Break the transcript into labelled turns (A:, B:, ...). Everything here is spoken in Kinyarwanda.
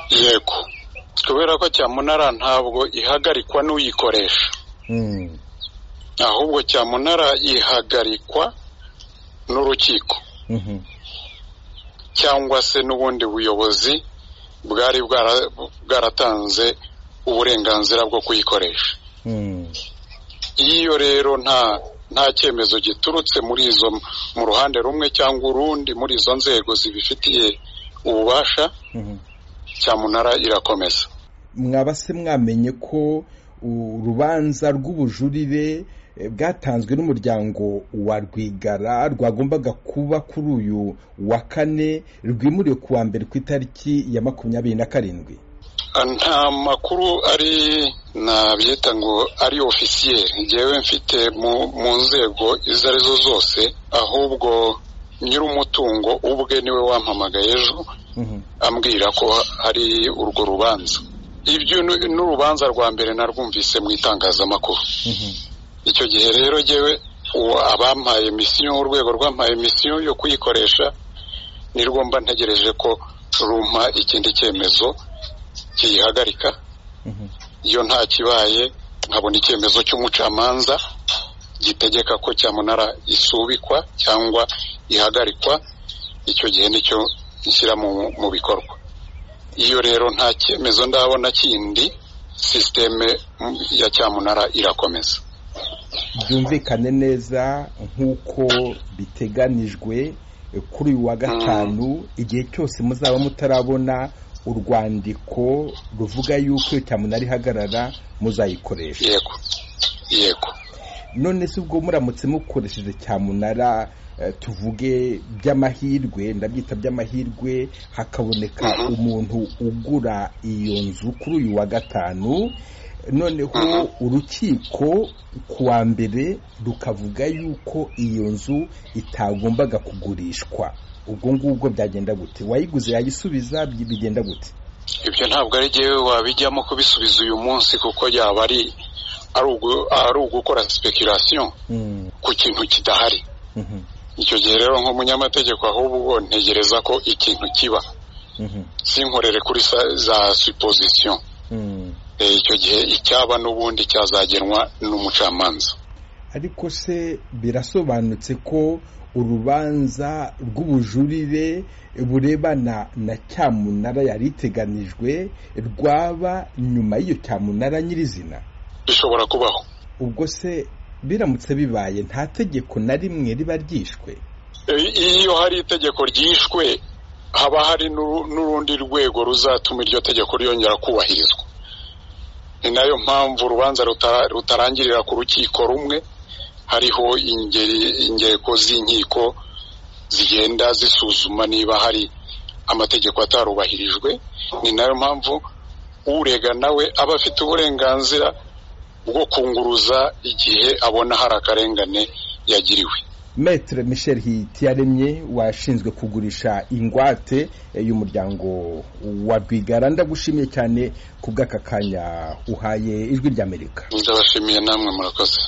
A: yego kubera ko cyamunara ntabwo ihagarikwa n'uyikoresha ahubwo cyamunara ihagarikwa n'urukiko cyangwa se n'ubundi buyobozi bwari bwaratanze uburenganzira bwo kuyikoresha iyo rero nta nta cyemezo giturutse muri izo mu ruhande rumwe cyangwa urundi muri izo nzego zibifitiye ububasha cyamunara irakomeza
B: mwaba se mwamenye ko urubanza rw'ubujurire bwatanzwe n'umuryango wa rwigara rwagombaga kuba kuri uyu wa kane rwimuriwe ku wa mbere ku itariki ya makumyabiri na karindwi
A: nta makuru ari nabyita ngo ari ofisiyeri ngewe mfite mu nzego izo arizo zose ahubwo nyir'umutungo ubwe niwe wampamagaye ejo ambwira ko hari urwo rubanza ibyo n'urubanza rwa mbere narwumvise mu itangazamakuru icyo gihe rero ngewe abampaye misiyo urwego rwampaye misiyo yo kuyikoresha nirwo mba ntegereje ko rumpa ikindi cyemezo kiyihagarika iyo nta kibaye nkabona icyemezo cy'umucamanza gitegeka ko cyamunara isubikwa cyangwa ihagarikwa icyo gihe nicyo nshyira mu bikorwa iyo rero nta cyemezo ndabona kindi sisiteme ya cyamunara irakomeza
B: byumvikane neza nk'uko biteganijwe kuri uyu wa gatanu igihe cyose muzaba mutarabona urwandiko ruvuga yuko iyo cyamunara ihagarara muzayikoresha
A: yego yego
B: none se ubwo muramutse mukoresheje cyamunara tuvuge by'amahirwe ndabyita by'amahirwe hakaboneka umuntu ugura iyo nzu kuri uyu wa gatanu noneho urukiko ku wa mbere rukavuga yuko iyo nzu itagombaga kugurishwa ubwo ngubwo byagenda gute wayiguze yayisubiza bigenda gute
A: ibyo ntabwo ari ngewe wabijyamo kubisubiza uyu munsi kuko yaba ari ari ugukora sipekirasiyo ku kintu kidahari icyo gihe rero nk'umunyamategeko ahubwo ntegereza ko ikintu kiba sinkorere kuri za supozisiyo icyo gihe icyaba n'ubundi cyazagenwa n'umucamanza
B: ariko se birasobanutse ko urubanza rw'ubujurire burebana na cyamunara yari iteganijwe rwaba nyuma y'iyo cyamunara nyirizina
A: bishobora kubaho
B: ubwo se biramutse bibaye nta tegeko na rimwe riba ryishwe
A: iyo hari itegeko ryishwe haba hari n'urundi rwego ruzatuma iryo tegeko ryongera kubahirizwa ni nayo mpamvu urubanza rutarangirira ku rukiko rumwe hariho ingeko z'inkiko zigenda zisuzuma niba hari amategeko atarubahirijwe ni nayo mpamvu urega nawe aba afite uburenganzira bwo kunguruza igihe abona hari akarengane yagiriwe
B: metere michel hitiyaremye washinzwe kugurisha ingwate y'umuryango wa rwigara ndagushimiye cyane ku bw'aka kanya uhaye ijwi ry'amerika
A: ndabashimiye namwe murakoze